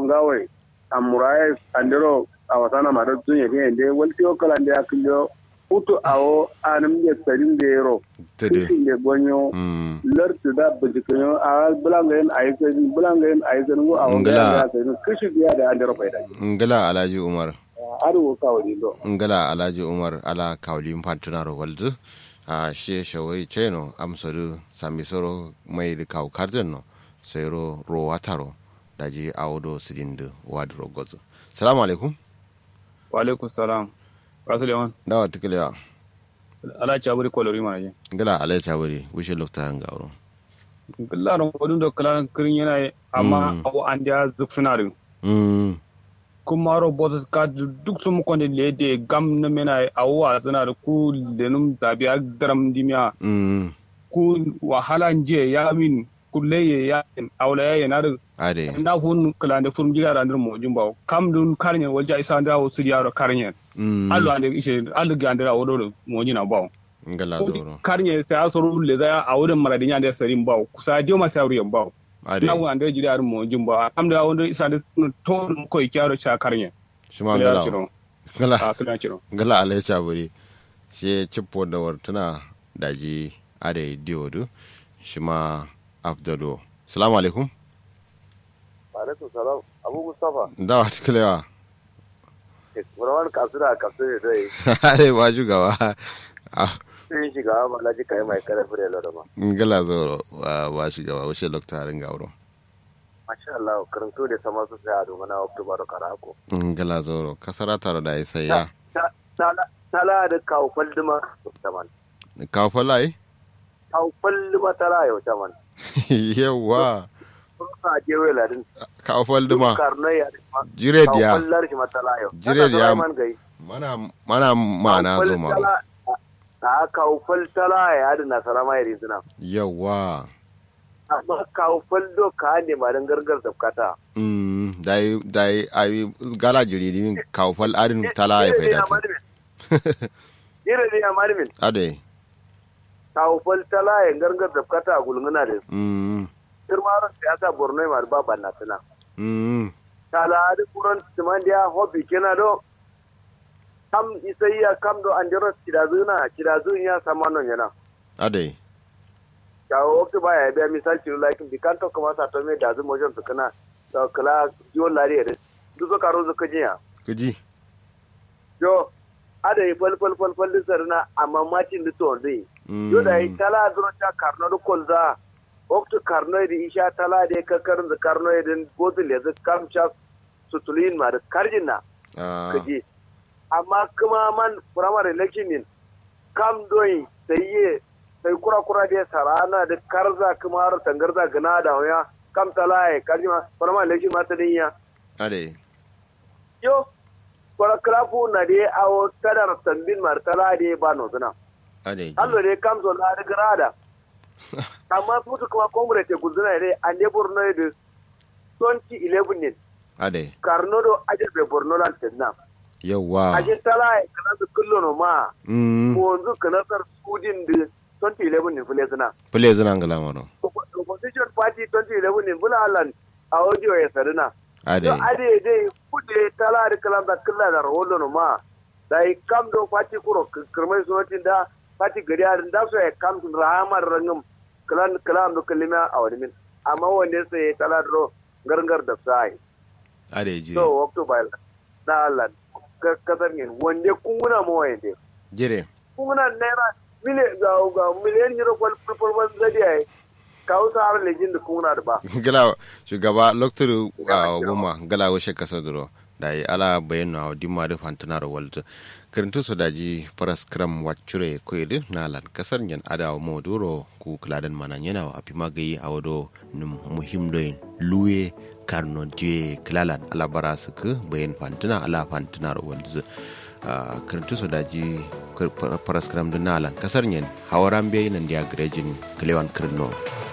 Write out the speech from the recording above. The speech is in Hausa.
ngawai amurai andero awasana mara tunye ke ende walti o kala ande akilyo utu awo anam je sarin de ro tede kisi de gonyo mm lartu da bujikanyo a bulangayen ayyukan bulangayen ayyukan go a wanga Ngala. ya sai kishi biya da andero faida ngala alhaji umar aro ka wadi do ngala alhaji umar ala kawli mpantunaro walzu a she shawai cheno amsodu samisoro mai da kaw karden no sayro ro wataro daji awodo sidindu wadro gozo salamu alaikum wa alaikum salam rasul yawan dawa tiklewa ala chaburi kolori manaje ngala alai chabari wishe lokta ngawro kullaron kodun do kala kirin yana amma Mm. awo an dia zuk sinarin mm kuma ro botas ka duk sun kon de lede gam na mena awo a suna da ku lenum tabiya daram dimiya mm ku wahala je ya min kulleye ya awla ya yana da ade na hun kala da furum jira randir mo jumba kam dun karnyen walja isa da wo siriya ro karnyen mm allo ande ishe allo gandira wo do mo jina bawo ngala zoro karnye sai asoro le za a wurin maradin ya da sarin bawo kusa je ma sai ruyan bawo ade na wanda jiri ar mo jumba am da wanda isa da to ko kyaro cha karnye shima kila ngala ciro ngala a kila ciro ngala alai chabari she chippo da wartuna daji ade diodu shima afdado salamu alaikum alaikum salam abu mustafa dawa tiklewa burawan kasura kasure dai ade ba shugaba ah sun shiga malaji kai mai karfi da lorama ngala zoro wa wa shugaba washe lokta rin gawro masha Allah karanto da sama su sai a dogana oktoba da karako ngala zoro kasara tare da sai ya tala da kawo falduma taman kawo falai kawo falduma tala yau taman yawa sun sa je wai ladin kawo falduma karnai ya jire kawo diya fallar shi matala yau Jire diya. man gai mana mana mana zo ma a kawo faltala ya da nasara mai rizina yawa amma kawo faldo ka ne ma dan gargar da kata mm dai dai ai gala jiri din kawo fal arin tala ya faida ta Jire ne ya marmin ade kawo faltala ya gargar da kata gulguna da mm kirmarin siyasa borno ma ba banna suna mm tala da kuran timandiya hobi kena do kam isaiya kam do andiro kidazuna kidazun ya samanon yana ade kawo wakti baya ya biya misal ciro like bi kan to kuma sa to me da zu mojon to kana to kala yo lari ere du zo karo zo kajiya kuji yo ada yi fal fal fal fal sarna amma macin da to dai yo da yi tala duro ta karno do kolza wakti karno di isha tala de ka karin da karno din bodul ya kam cha sutulin ma da karjina ah kaji amma kuma man primary election din kam doyi sai ye sai kura kura da sarana da karza kuma har tangarza gana da waya kam talaye kaji ma primary election ma ta dinya ade yo kura krafu na de awo tadar tambin mar tala de ba no zuna ade allo de kam zo na da grada amma futu kuma comrade guzuna de ande borno de 2011 ne ade karno do ajabe borno lan tenna yawa aje talaye kana su kullo no ma mm wanzu kanasar sudin da 2011 ne fule suna. pele zina ngala maro Opposition party 2011 ne fula alan a audio ya sarina. ade To ade dai kude tala da kalam da killa da rawolo no ma. Da yi kam do party kuro kirmai sunotin da party gari a da so ya kam tun rahamar rangam kalam kalam do kalima a wani min. Amma wanne sai ya tala da gargar da sai. ade jire So wakto bai na Allah kasar yin wanda kunguna mu wanda. jire kuna naira miliyan ga ga miliyan euro kwal kwal ban zadi ai kawo sa har lejin da kuna da ba gala shugaba loktur goma gala washe kasa duro da yi ala bayan na dimma da fantana da walta kirintu su daji faras kram wacure koyde na lan kasar yan adawa mo duro ku kladan manan yana wa api magayi a wado num muhim doyin luwe karno je klalan ala bara su ku bayan fantana ala fantana da walta kirintu su daji faras kram da na lan kasar yan hawaran bayi nan dia grejin klewan kirno